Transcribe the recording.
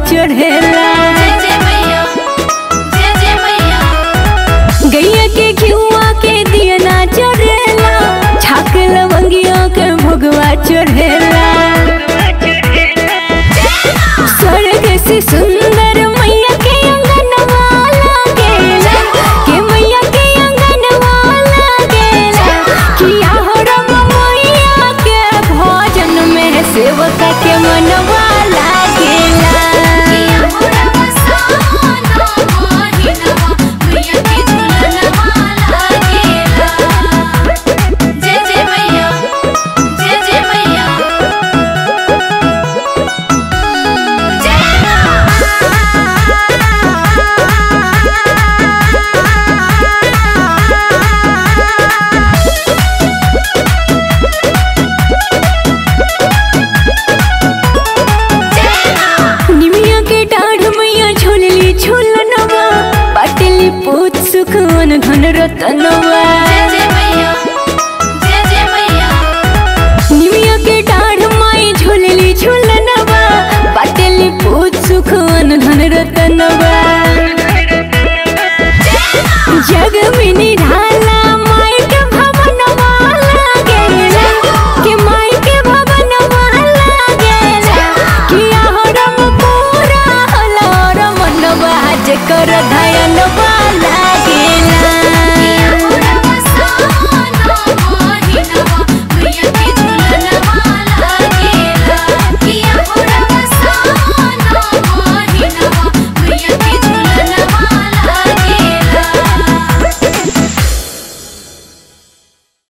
चढ़ेला जय जय मैया जय जय मैया गैया के घिउआ के दिया ना चढ़ेला छाक लवंगिया के भोगवा चढ़ेला स्वर्ग से सुंदर मैया के अंगनवा लागेला के मैया के अंगनवा लागेला किया हो रब मैया के भोजन में सेवका के मनवा लागेला किया हो रब सानो मोहिनवा मैया के झुलनवा लागेला जय जय मैया जय जय मैया निमिया के डाढ़ मैया झूलली झूलनवा पाटली पूत सुखवन धन रतनवा